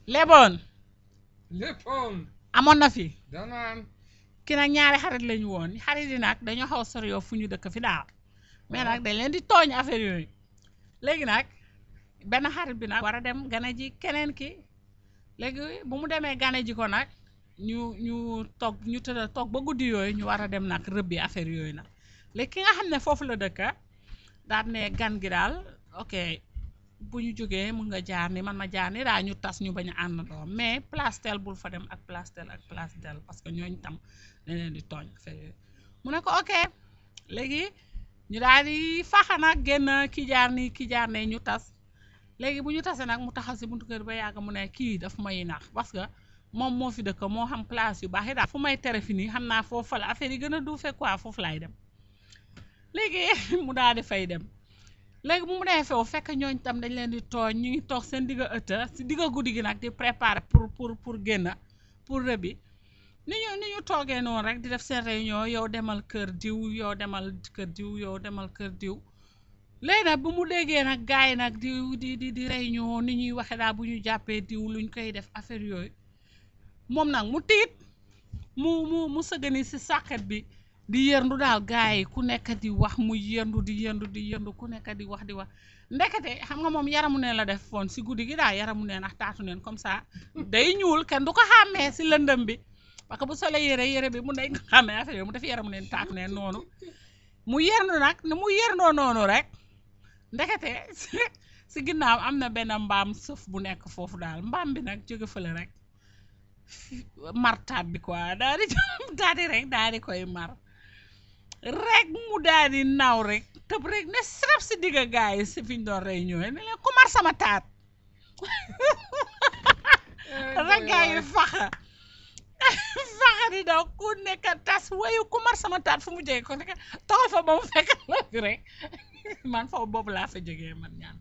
leboon léppoon amoon na fi danaan ki nag ñaari xarit lañu woon xarit yi nag dañoo xaw a sori yoo fu ñu dëkk fi daal mais nag dañ leen di tooñ affaire yooyu léegi nag benn xarit bi nag war a dem gane ji keneen ki léegi bu mu demee gane ji ko nag ñu ñu toog ñu tëdd toog ba guddi yooyu ñu war a dem nag rëbbi affaire yooyu nag léegi ki nga xam ne foofu la dëkka daal ne gan gi daal ok bu ñu jógee mun nga jaar ni man ma jaar ni daal ñu tas ñu bañ a àndandoo mais place tel bul fa dem ak place tel ak place tel parce que ñooñu tam dañ leen di tooñ affaire yooyu mu ne ko ok léegi ñu daal di faxa nag génn ki jaar ni ki jaar ne ñu tas léegi bu ñu tasee nag mu taxaw si buntu kër ba yàgg mu ne kii daf may nax parce que moom moo fi dëkk moo xam place yu baax yi daal fu may tere fi nii xam naa foofu la affaire yi gën a duufee quoi foofu laay dem léegi mu daal di fay dem léegi bu mu demee foofu fekk ñooñ tam dañ leen di tooñ ñu ngi toog seen digga ëtta si digga guddi gi nag di préparer pour pour pour génn pour rëbbi ni ñu ni ñu toogee noonu rek di def seen réunion yow demal kër diw yow demal kër diw yow demal kër diw léegi nag bu mu déggee nag gars yi nag di di di di réunion ni ñuy waxe daal bu ñu jàppee diw luñ koy def affaire yooyu moom nag mu tiit mu mu mu sëgani si sàkket bi di yërndu daal gars yi ku nekk di wax mu yërndu di yërndu di yërndu ku nekk di wax di wax ndekete xam nga moom yaramu neen la def foon si guddi gi daal yaramu neen ak taatu neen comme ça day ñuul kenn du ko xàmmee si lëndëm bi parce que bu solee yére yére bi mu day nga xàmmee affaire yooyu mu def yaramu neen taatu neen noonu mu yërndu nag ni mu yërndoo noonu rek ndekete si ginnaaw am na benn mbaam sëf bu nekk foofu daal mbaam bi nag jóge fële rek martaat bi quoi daal di daal di rek daal di koy mar rek mu daal di naaw rek tëb rek ne srep si digga gaay yi si fi ñu doon rey ñëwee ne leen ku mar sama taat rek gaay yi faxa faxa di daw ku nekk tas wayu ku mar sama taat fu mu jógee ko nekk taxal fa ba mu fekk la fi rek man foofu boobu laa fa jógee man ñaan